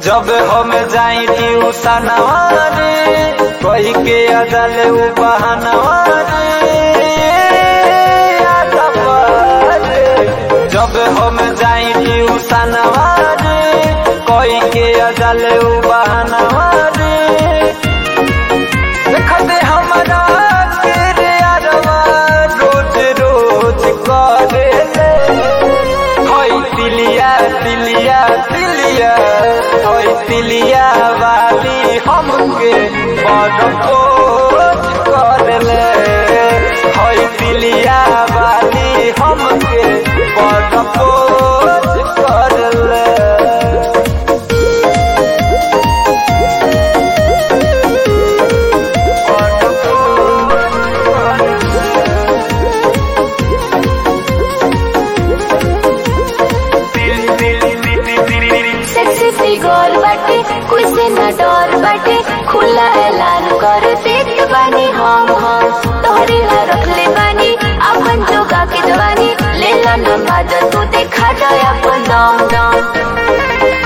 जब हम जाई ट्यूशनवा रे कही के अदल उ बहनवा रे यादवा रे जब हम जाई ट्यूशनवा रे कही के अदल उ बहनवा रे देखते हमरा के रे अरवा रोज रोज करे ले होई तिलिया तिलिया तिलिया होई तिलिया वाली हमके बड़ पोज कर ले होई तिलिया वाली हमके बड़ पोज कर ले सेक्सी फिगर बाटे कोई से न डर बाटे खुला ऐलान कर देत बानी हम हम तोहरे ला रखले बानी अपन जोगा के जवानी ले ला न माजा तू देखा जाए अपन दम दम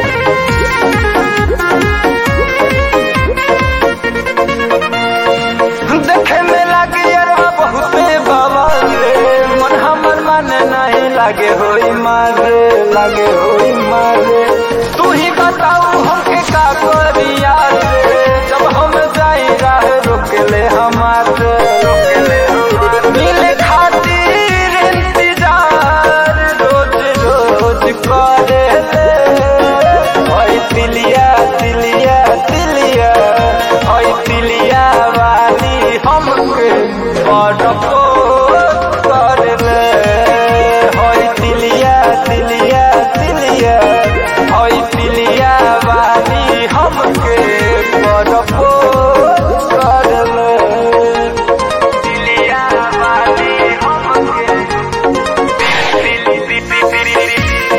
देखे में लागे अरवा बहुते बवाल रे मन हमर मन नहीं लागे होई मारे लागे होई मारे तू ही बताऊ हमके का करिया रे जब हम जाई राह रोक ले हमारे मिले खातिर इंतजार रोज रोज करे ले ओए तिलिया तिलिया तिलिया ओए तिलिया वाली हमके बड़ पोज कर ले ओए तिलिया तिलिया तिलिया ओए तिलिया वाली हमके बड़ पोज कर ले तिलिया वाली हमके तिली तिली तिली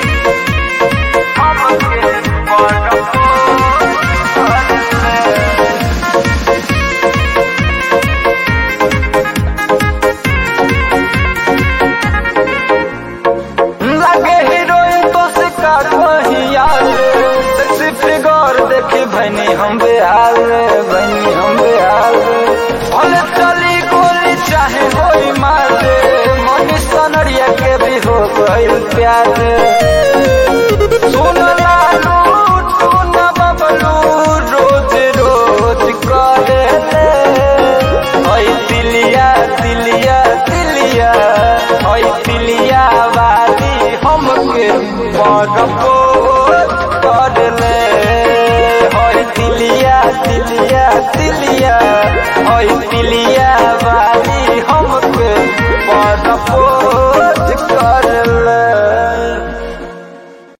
हमके बड़ पोज कर ले लगे हीरोइन तो से काट वहिया रे सेक्सी फिगर देखी भैनी हम बेहाल रे भैनी हम बेहाल रे भले चली गोली चाहे होई मार रे मनी सनरिया के भी हो गइल प्यार रे सुन लालू सुन बबलू रोज रोज करे ले ओई तिलिया तिलिया तिलिया ओई तिलिया वाली हमके बड़ पोज कर ले ओई तिलिया तिलिया तिलिया ओई तिलिया वाली